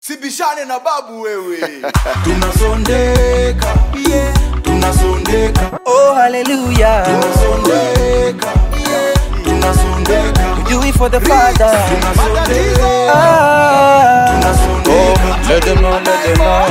sibishane na babu wewe tunasondeka yeah. tunasondeka Oh, hallelujah. tunasondeka tunasondeka Do it for the Father. tunasondeka Ah. tunasondeka Let them know, let them know.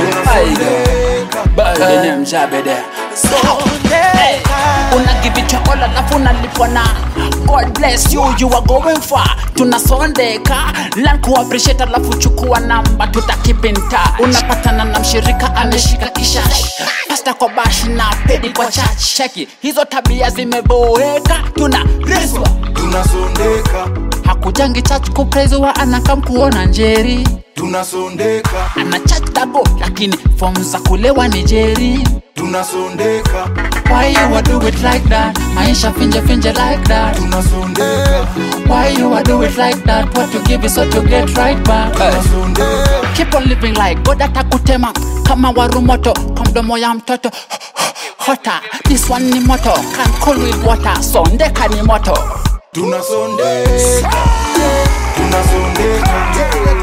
By the name Jabede. Hey, una give it your all alafu unalipwa na god bless you you are going far tunasondeka lan kuappreciate alafu chukua namba tutakipinta unapatana na mshirika ameshika kishash pasta kwa bash na pedi kwa church cheki hizo tabia zimeboeka tuna reswa tunasondeka hakujangi church kupreziwa anakam kuona njeri tunasondeka ana church dago lakini fom za kulewa ni jeri tunasondeka Why you a do it like that? Maisha finje finje like that. tunasondeka Why you a do it like that? What you give is what you get right back. tunasondeka Keep on living like God atakutema kama waru moto kwa mdomo ya mtoto hota. This one ni moto can cool with water. Sondeka ni moto. tunasondeka tunasondeka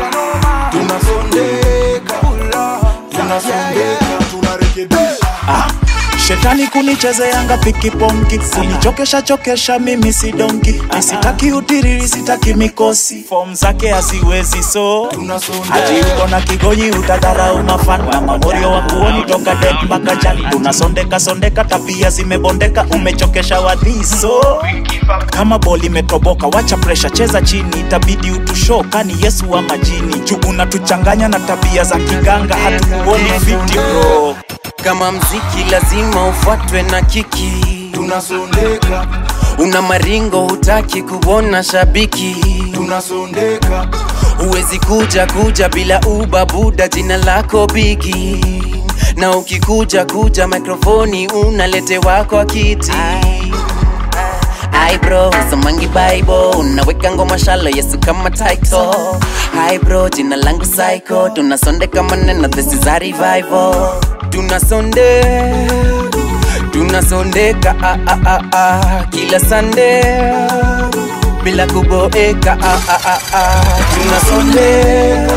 tunasondeka tunasondeka tunarekebisha shetani kunichezeanga pikiponki kunichokesha chokesha mimi si donki nisitaki utiriri sitaki mikosi fom zake haziwezi so tunasondeka hati uko na kigonyi utadharau mafan na mamorio wa kuoni toka det mpaka jani tunasondeka sondeka tabia zimebondeka umechokesha wadhiso kama boli imetoboka wacha presha cheza chini itabidi utusho kani yesu wa majini juu unatuchanganya na tabia za kiganga hatukuoni fiti bro kama mziki lazima ufuatwe na kiki tunasondeka una maringo hutaki kuona shabiki tunasondeka huwezi kuja kuja bila ubabuda jina lako bigi na ukikuja kuja mikrofoni unaletewa kwa kiti Hi bro, somangi bible unaweka ngoma shalo yesu kama title Hi bro, jina langu psycho tunasondeka maneno this is a revival tunasonde tunasondeka ah, ah, ah, ah, kila sande bila kuboeka ah, ah, ah, ah, tunasondeka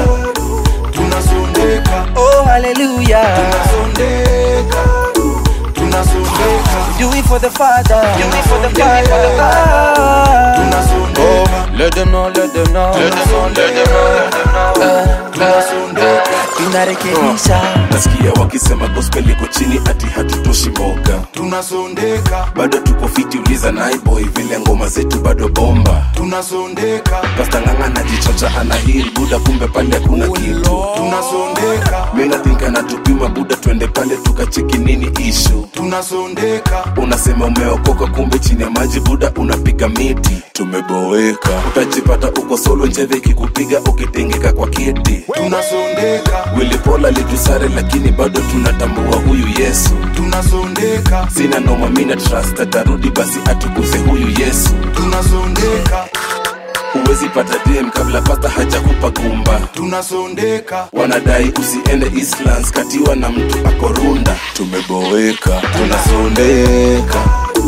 tunasondeka Oh, hallelujah. tunasondeka tunasondeka Do it for the Father. Do it for the Father. Ah. tunasondeka Let them know, let them know. Let them know, let them know. tunasondeka Tunarekebisha. nasikia wakisema gospel iko chini ati hatutoshi mboga tunasondeka bado tuko fiti uliza naiboy vile ngoma zetu bado bomba tunasondeka pasta ng'anga najichocha ana hil buda kumbe pale kuna kitu tunasondeka mina think anatupima buda twende pale tukacheki nini ishu tunasondeka unasema umeokoka kumbe chini ya maji buda unapiga miti tumeboeka utajipata uko solo njeve ikikupiga ukitengeka kwa kiti tunasondeka wilipola litusare lakini bado tunatambua huyu yesu tunasondeka sina noma mina trust atarudi basi atukuze huyu yesu tunasondeka huwezi pata dm kabla pasta hajakupa gumba tunasondeka wanadai usiende Eastlands katiwa na mtu akorunda tumeboeka tunasondeka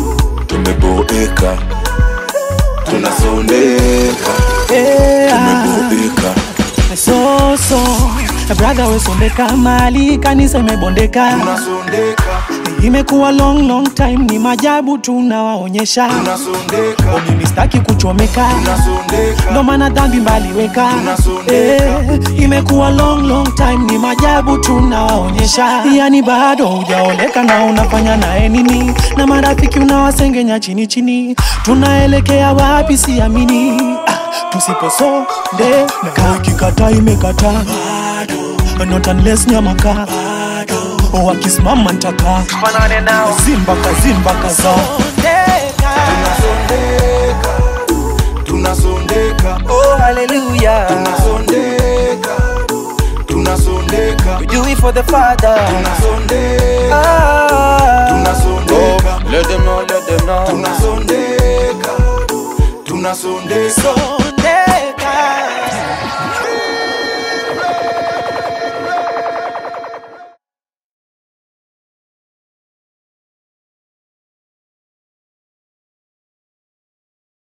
tumeboeka tunasondeka yeah. tumeboeka so so brother wesondeka mali kanisa imebondeka tunasondeka imekuwa long long time ni majabu tunawaonyesha tunasondeka mimi staki kuchomeka tunasondeka ndo maana dhambi mbaliweka Tunasondeka. eh, imekuwa long long time ni majabu tunawaonyesha yani bado hujaoleka na unafanya naye nini na marafiki unawasengenya chini chini tunaelekea wapi siamini ah, tusiposondeka ikikata imekata not unless nyamaka wakisimama ntaka zimba kazimba kaza tunasondeka tunasondeka Oh, hallelujah. tunasondeka tunasondeka Do it for the Father. tunasondeka Ah. tunasondeka Let them know, let them know. tunasondeka tunasondeka